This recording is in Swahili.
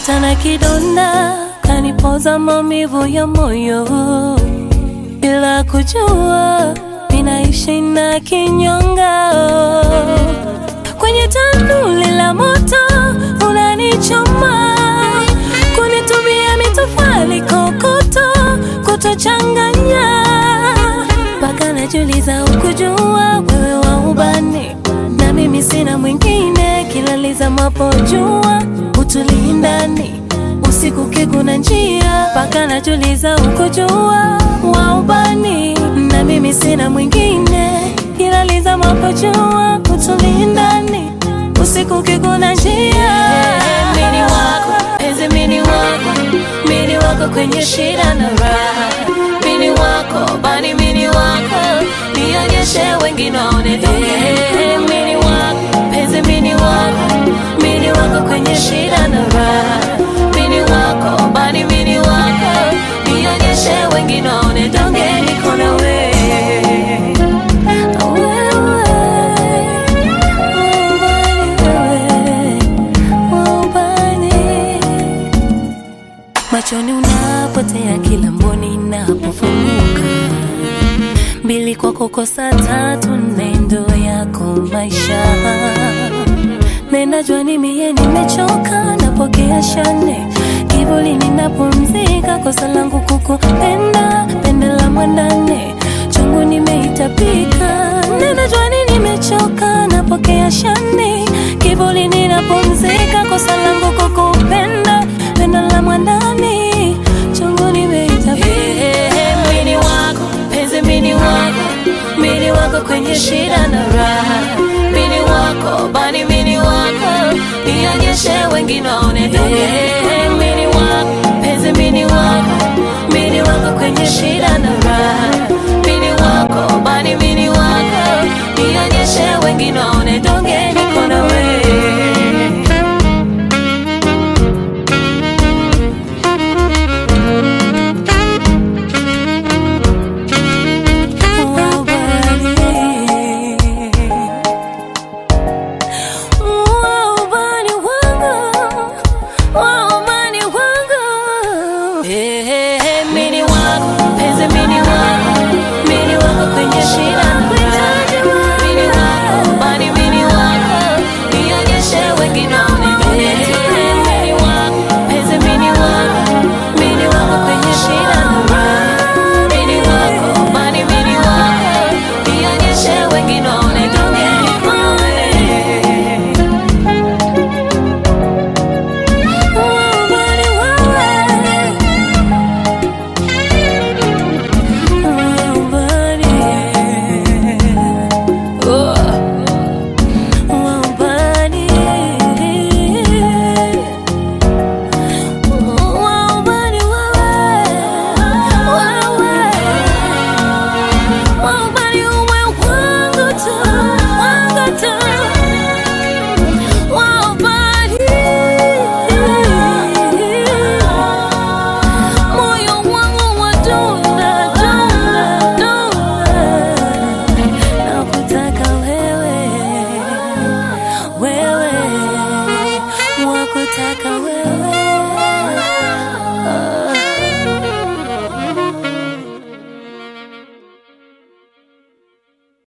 Hata na kidonda kanipoza maumivu ya moyo, bila kujua ninaishi na kinyonga kwenye tanuli la moto unanichoma, kunitumia mitofali kokoto kutochanganya, mpaka najuliza ukujua wewe wa ubani na mimi sina mwingine, kilaliza mapo jua utulii ndani usiku kikuna njia, mpaka najuliza ukujua wa ubani na mimi sina mwingine, kilaliza mapo jua utulii ndani usiku kikuna njia. Mini wako penzi, mini wako, mini wako kwenye shida na raha, mini wako bani, mini wako nionyeshe wengine waone donge. Mini wako penzi, mini wako, mini wako kwenye shida na raha, mini wako bani, mini wako nionyeshe wengine waone donge, niko na wewe. Machoni unapotea kila mboni napofunguka, mbili kwako kosa tatu, nendo yako maisha. Nenda jua ni mie nimechoka, napokea shane kivuli ninapumzika, kosa langu kukupenda, pende la mwandane chungu nimeitapika. Nenda jua ni nimechoka, napokea shane kivuli ninapumzika, kosa langu kukupenda, pende la mwandani chungu nimeitapika. Mini wako penzi, mini wako, mini wako kwenye shida na raha, mini wako bani, mini wako nionyeshe wengine waone donge